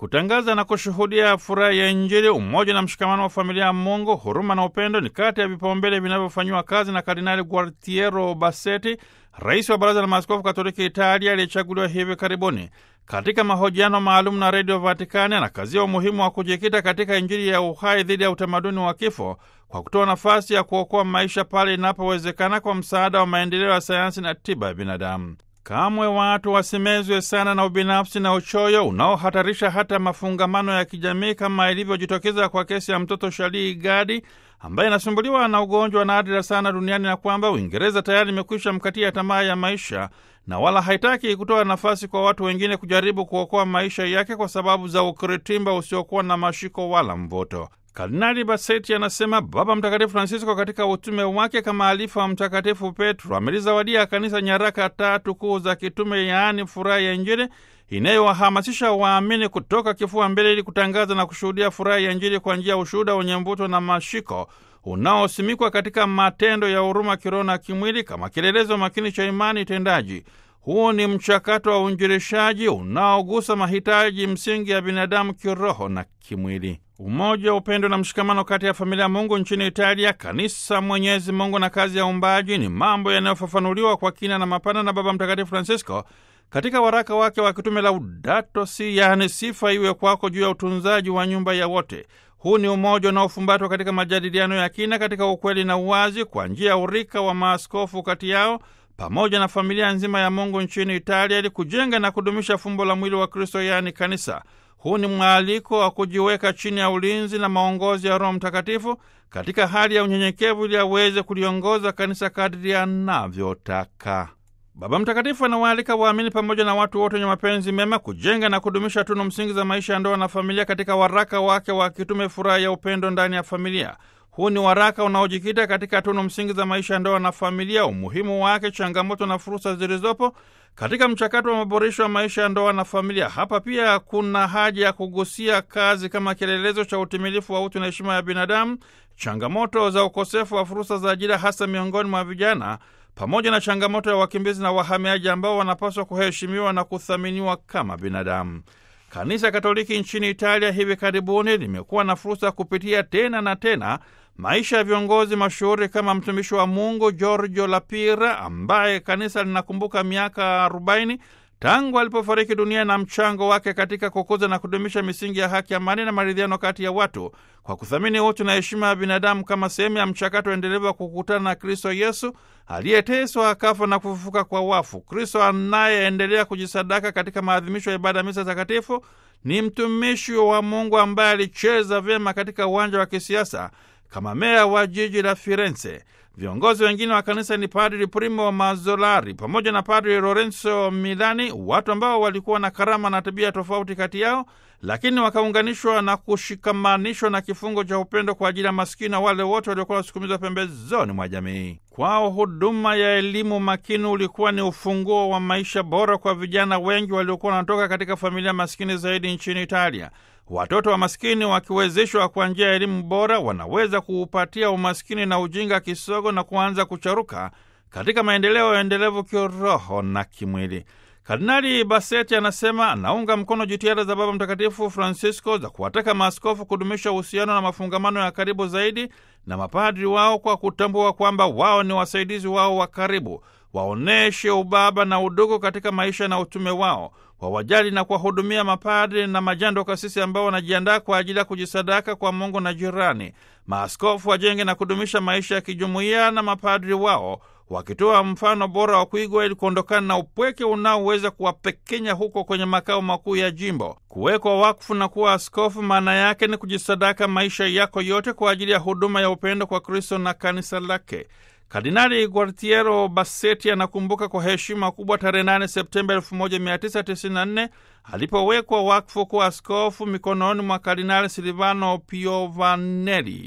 kutangaza na kushuhudia furaha ya Injili, umoja na mshikamano wa familia ya Mungu, huruma na upendo ni kati ya vipaumbele vinavyofanyiwa kazi na Kardinali Gualtiero Bassetti, rais wa Baraza la Maaskofu Katoliki Italia aliyechaguliwa hivi karibuni. Katika mahojiano maalum na Redio Vatikani, anakazia umuhimu wa kujikita katika Injili ya uhai dhidi ya utamaduni wa kifo kwa kutoa nafasi ya kuokoa maisha pale inapowezekana kwa msaada wa maendeleo ya sayansi na tiba ya binadamu. Kamwe watu wasimezwe sana na ubinafsi na uchoyo unaohatarisha hata mafungamano ya kijamii kama ilivyojitokeza kwa kesi ya mtoto Shalii Gadi ambaye anasumbuliwa na ugonjwa wa nadra sana duniani na kwamba Uingereza tayari imekwisha mkatia tamaa ya maisha na wala haitaki kutoa nafasi kwa watu wengine kujaribu kuokoa maisha yake kwa sababu za ukiritimba usiokuwa na mashiko wala mvuto. Kardinali Bassetti anasema Baba Mtakatifu Francisco katika utume wake kama alifa wa Mtakatifu Petro amelizawadia kanisa nyaraka tatu kuu za kitume, yaani furaha ya Injili inayowahamasisha waamini kutoka kifua mbele ili kutangaza na kushuhudia furaha ya Injili kwa njia ya ushuhuda wenye mvuto na mashiko unaosimikwa katika matendo ya huruma kiroho na kimwili kama kielelezo makini cha imani tendaji. Huu ni mchakato wa uinjilishaji unaogusa mahitaji msingi ya binadamu kiroho na kimwili. Umoja, upendo na mshikamano kati ya familia ya Mungu nchini Italia, kanisa, Mwenyezi Mungu na kazi ya uumbaji ni mambo yanayofafanuliwa kwa kina na mapana na Baba Mtakatifu Francisco katika waraka wake wa kitume Laudato Si, yaani sifa iwe kwako, juu ya utunzaji wa nyumba ya wote. Huu ni umoja unaofumbatwa katika majadiliano ya kina katika ukweli na uwazi, kwa njia ya urika wa maaskofu kati yao pamoja na familia nzima ya Mungu nchini Italia, ili kujenga na kudumisha fumbo la mwili wa Kristo, yaani kanisa. Huu ni mwaliko wa kujiweka chini ya ulinzi na maongozi ya Roho Mtakatifu katika hali ya unyenyekevu, ili aweze kuliongoza kanisa kadri anavyotaka. Baba Mtakatifu anawaalika waamini pamoja na watu wote wenye mapenzi mema kujenga na kudumisha tunu msingi za maisha ya ndoa na familia katika waraka wake wa kitume Furaha ya Upendo ndani ya Familia. Huu ni waraka unaojikita katika tunu msingi za maisha ya ndoa na familia, umuhimu wake, changamoto na fursa zilizopo katika mchakato wa maboresho ya maisha ya ndoa na familia. Hapa pia kuna haja ya kugusia kazi kama kielelezo cha utimilifu wa utu na heshima ya binadamu, changamoto za ukosefu wa fursa za ajira, hasa miongoni mwa vijana, pamoja na changamoto ya wakimbizi na wahamiaji ambao wanapaswa kuheshimiwa na kuthaminiwa kama binadamu. Kanisa Katoliki nchini Italia hivi karibuni limekuwa na fursa kupitia tena na tena maisha ya viongozi mashuhuri kama mtumishi wa Mungu Giorgio Lapira ambaye kanisa linakumbuka miaka 40 tangu alipofariki dunia na mchango wake katika kukuza na kudumisha misingi ya haki, amani na maridhiano kati ya watu kwa kuthamini utu na heshima ya binadamu kama sehemu ya mchakato endelevu wa kukutana na Kristo Yesu aliyeteswa akafa na kufufuka kwa wafu. Kristo anayeendelea kujisadaka katika maadhimisho ya ibada ya misa takatifu ni mtumishi wa Mungu ambaye alicheza vyema katika uwanja wa kisiasa kama meya wa jiji la Firenze. Viongozi wengine wa kanisa ni Padri Primo Mazzolari pamoja na Padri Lorenzo Milani, watu ambao walikuwa na karama na tabia tofauti kati yao, lakini wakaunganishwa na kushikamanishwa na kifungo cha upendo kwa ajili ya maskini na wale wote waliokuwa wasukumizwa pembezoni mwa jamii. Kwao huduma ya elimu makini ulikuwa ni ufunguo wa maisha bora kwa vijana wengi waliokuwa wanatoka katika familia maskini zaidi nchini Italia. Watoto wa maskini wakiwezeshwa kwa njia ya elimu bora, wanaweza kuupatia umaskini na ujinga kisogo na kuanza kucharuka katika maendeleo endelevu kiroho na kimwili. Kardinali Bassetti anasema anaunga mkono jitihada za Baba Mtakatifu Francisco za kuwataka maaskofu kudumisha uhusiano na mafungamano ya karibu zaidi na mapadri wao kwa kutambua kwamba wao ni wasaidizi wao wa karibu. Waoneshe ubaba na udugu katika maisha na utume wao, wawajali na kuwahudumia mapadri na majando kasisi ambao wanajiandaa kwa ajili ya kujisadaka kwa Mungu na jirani. Maaskofu wajenge na kudumisha maisha ya kijumuiya na mapadri wao wakitoa mfano bora wa kuigwa ili kuondokana na upweke unaoweza kuwapekenya huko kwenye makao makuu ya jimbo. Kuwekwa wakfu na kuwa askofu, maana yake ni kujisadaka maisha yako yote kwa ajili ya huduma ya upendo kwa Kristo na kanisa lake. Kardinali Gualtiero Bassetti anakumbuka kwa heshima kubwa tarehe 8 Septemba 1994 alipowekwa wakfu kuwa askofu mikononi mwa Kardinali Silvano Piovanelli.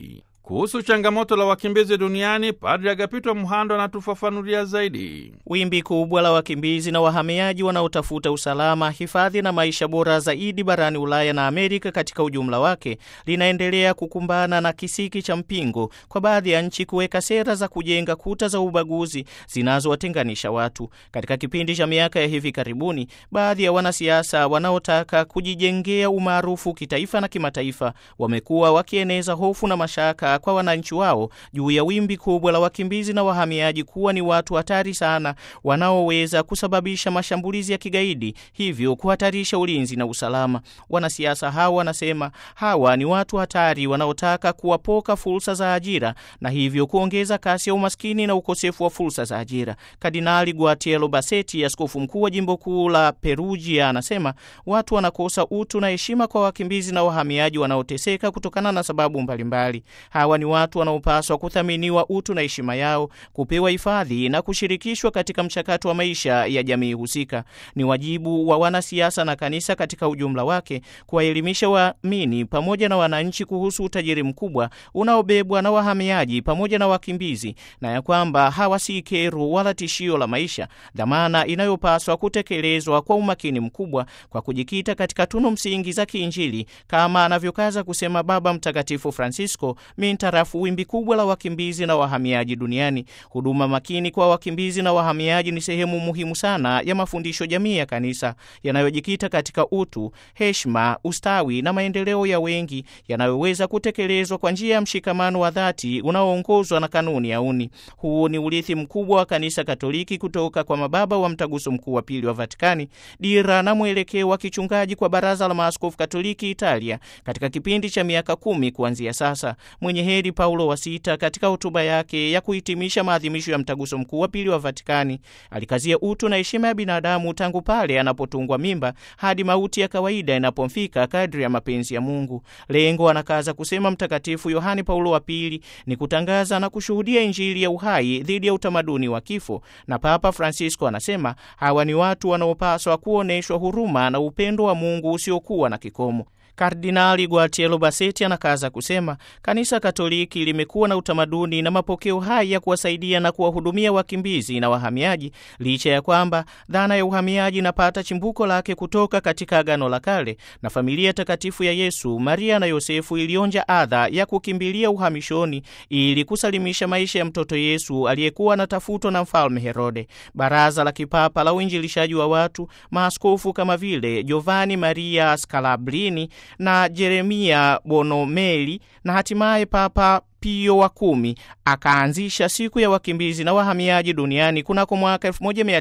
Kuhusu changamoto la wakimbizi duniani, Padri Agapito Mhando anatufafanulia zaidi. Wimbi kubwa la wakimbizi na wahamiaji wanaotafuta usalama, hifadhi na maisha bora zaidi barani Ulaya na Amerika katika ujumla wake linaendelea kukumbana na kisiki cha mpingo kwa baadhi ya nchi kuweka sera za kujenga kuta za ubaguzi zinazowatenganisha watu. Katika kipindi cha miaka ya hivi karibuni, baadhi ya wanasiasa wanaotaka kujijengea umaarufu kitaifa na kimataifa wamekuwa wakieneza hofu na mashaka kwa wananchi wao juu ya wimbi kubwa la wakimbizi na wahamiaji kuwa ni watu hatari sana wanaoweza kusababisha mashambulizi ya kigaidi, hivyo kuhatarisha ulinzi na usalama. Wanasiasa hawa wanasema hawa ni watu hatari wanaotaka kuwapoka fursa za ajira na hivyo kuongeza kasi ya umaskini na ukosefu wa fursa za ajira. Kardinali Guatiero Bassetti, askofu mkuu wa jimbo kuu la Perugia, anasema watu wanakosa utu na heshima kwa wakimbizi na wahamiaji wanaoteseka kutokana na sababu mbalimbali. Hawa ni watu wanaopaswa kuthaminiwa utu na heshima yao, kupewa hifadhi na kushirikishwa katika mchakato wa maisha ya jamii husika. Ni wajibu wa wanasiasa na kanisa katika ujumla wake kuwaelimisha waamini pamoja na wananchi kuhusu utajiri mkubwa unaobebwa na wahamiaji pamoja na wakimbizi, na ya kwamba hawa si kero wala tishio la maisha, dhamana inayopaswa kutekelezwa kwa umakini mkubwa kwa kujikita katika tunu msingi za kiinjili kama anavyokaza kusema Baba Mtakatifu Francisco mintarafu wimbi kubwa la wakimbizi na wahamiaji duniani. Huduma makini kwa wakimbizi na wahamiaji ni sehemu muhimu sana ya mafundisho jamii ya kanisa yanayojikita katika utu, heshima, ustawi na maendeleo ya wengi yanayoweza kutekelezwa kwa njia ya mshikamano wa dhati unaoongozwa na kanuni ya uni. Huu ni urithi mkubwa wa kanisa Katoliki kutoka kwa mababa wa Mtaguso Mkuu wa Pili wa Vatikani, dira na mwelekeo wa kichungaji kwa Baraza la Maaskofu Katoliki Italia katika kipindi cha miaka kumi kuanzia sasa. Mwenye heri Paulo wa Sita katika hotuba yake ya kuhitimisha maadhimisho ya Mtaguso Mkuu wa Pili wa Vatikani alikazia utu na heshima ya binadamu tangu pale anapotungwa mimba hadi mauti ya kawaida inapomfika kadri ya mapenzi ya Mungu. Lengo, anakaza kusema Mtakatifu Yohane Paulo wa Pili, ni kutangaza na kushuhudia Injili ya uhai dhidi ya utamaduni wa kifo, na Papa Francisco anasema hawa ni watu wanaopaswa kuonyeshwa huruma na upendo wa Mungu usiokuwa na kikomo. Kardinali Guatiero Bassetti anakaza kusema kanisa Katoliki limekuwa na utamaduni na mapokeo hai ya kuwasaidia na kuwahudumia wakimbizi na wahamiaji, licha ya kwamba dhana ya uhamiaji inapata chimbuko lake kutoka katika Agano la Kale na familia takatifu ya Yesu, Maria na Yosefu ilionja adha ya kukimbilia uhamishoni ili kusalimisha maisha ya mtoto Yesu aliyekuwa anatafutwa na mfalme Herode. Baraza la Kipapa la Uinjilishaji wa watu, maaskofu kama vile Giovanni Maria Scalabrini na Jeremia Bonomeli na hatimaye Papa Pio wa kumi akaanzisha siku ya wakimbizi na wahamiaji duniani kunako mwaka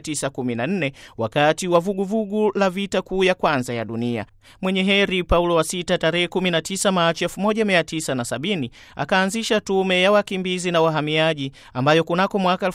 1914 wakati wa vuguvugu la vita kuu ya kwanza ya dunia. Mwenye heri Paulo wa Sita tarehe 19 Machi 1970 akaanzisha tume ya wakimbizi na wahamiaji ambayo kunako mwaka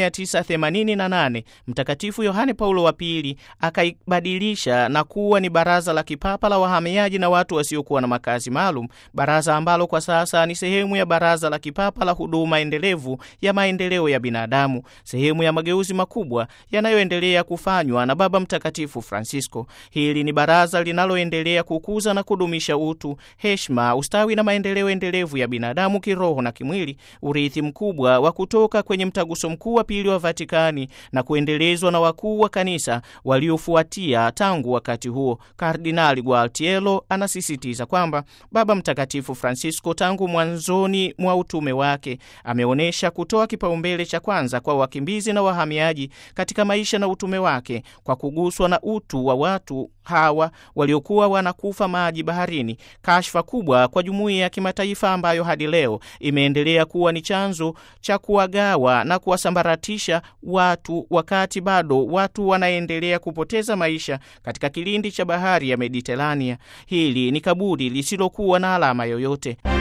1988 Mtakatifu Yohane Paulo wa Pili akaibadilisha na kuwa ni Baraza la Kipapa la Wahamiaji na Watu Wasiokuwa na Makazi Maalum, baraza ambalo kwa sasa ni sehemu ya Baraza la Kipapa la Huduma Endelevu ya Maendeleo ya Binadamu, sehemu ya mageuzi makubwa yanayoendelea kufanywa na Baba Mtakatifu Francisco. Hili ni baraza linaloendelea kukuza na kudumisha utu, heshima, ustawi na maendeleo endelevu ya binadamu kiroho na kimwili, urithi mkubwa wa kutoka kwenye Mtaguso Mkuu wa Pili wa Vatikani na kuendelezwa na wakuu wa kanisa waliofuatia tangu wakati huo. Kardinali Gualtiero anasisitiza kwamba Baba Mtakatifu Francisco tangu mwanzoni mwa utume wake ameonyesha kutoa kipaumbele cha kwanza kwa wakimbizi na wahamiaji katika maisha na utume wake kwa kuguswa na utu wa watu hawa waliokuwa wanakufa maji baharini, kashfa kubwa kwa jumuiya ya kimataifa ambayo hadi leo imeendelea kuwa ni chanzo cha kuwagawa na kuwasambaratisha watu, wakati bado watu wanaendelea kupoteza maisha katika kilindi cha bahari ya Mediterania. Hili ni kaburi lisilokuwa na alama yoyote.